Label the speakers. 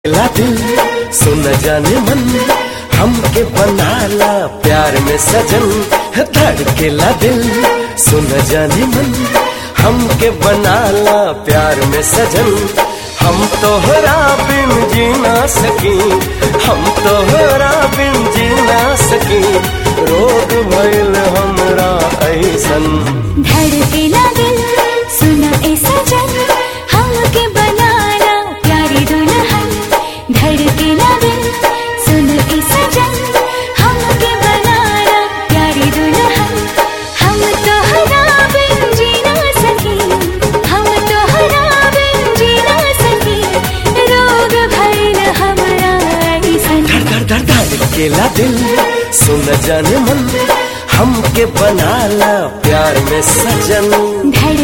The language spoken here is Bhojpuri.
Speaker 1: ला दिल सुन जाने मन हमके बनाला प्यार में सजन धड़केला दिल सुन जाने मन हमके बनाला प्यार में सजन हम तोहरा बिन जी ना सकी हम तोहरा बिन जी ना सकी रोग भइल हमरा ऐसन
Speaker 2: धड़केला दिल सुना ए सजन हमके बनाना प्यारी दुल्हन धड़केला दिल सुन ए सजन हमके बनाना प्यारी दुल्हन हम तोहरा बिन जी ना सकी हम तोहरा बिन जी ना सकी रोग भइल हमरा ऐसन
Speaker 1: धड़ धड़ धड़ धड़केला दिल सुन जाने मन हमके बनाला प्यार में सजन
Speaker 2: धड़